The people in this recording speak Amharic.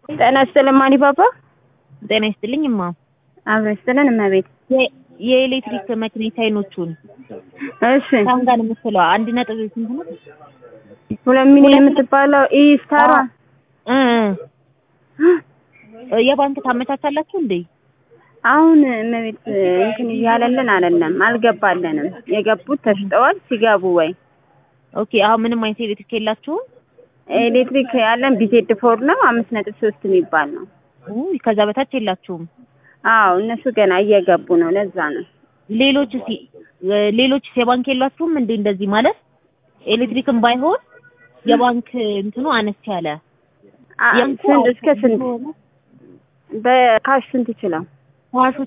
ጤና ይስጥልን ማኒ ፓፓ። ጤና ይስጥልኝ እማ። አብሮ ይስጥልን እመቤት። የ- የኤሌክትሪክ መኪና ሳይኖቹን እሺ ታንጋን የምትለው አንድ ነጥብ ስንት ነው? ሁለት ሚሊዮን የምትባለው ኢስታሯ እ እ የባንክ ታመቻቻላችሁ እንዴ? አሁን እመቤት እንትን እያለልን አይደለም፣ አልገባለንም። የገቡት ተሽጠዋል። ሲገቡ ወይ ኦኬ አሁን ምንም አይነት ኤሌክትሪክ የላችሁም? ኤሌክትሪክ ያለን ቢቴድ ፎር ነው አምስት ነጥብ ሶስት የሚባል ነው። ውይ ከዛ በታች የላችሁም? አዎ እነሱ ገና እየገቡ ነው። ለዛ ነው ሌሎች ሲ ሌሎች የባንክ የላችሁም እንዴ? እንደዚህ ማለት ኤሌክትሪክም ባይሆን የባንክ እንትኑ አነስ ያለ አ- የባንኩ ስንት እስከ ስንት በካሽ ስንት ይችላል? ካሹ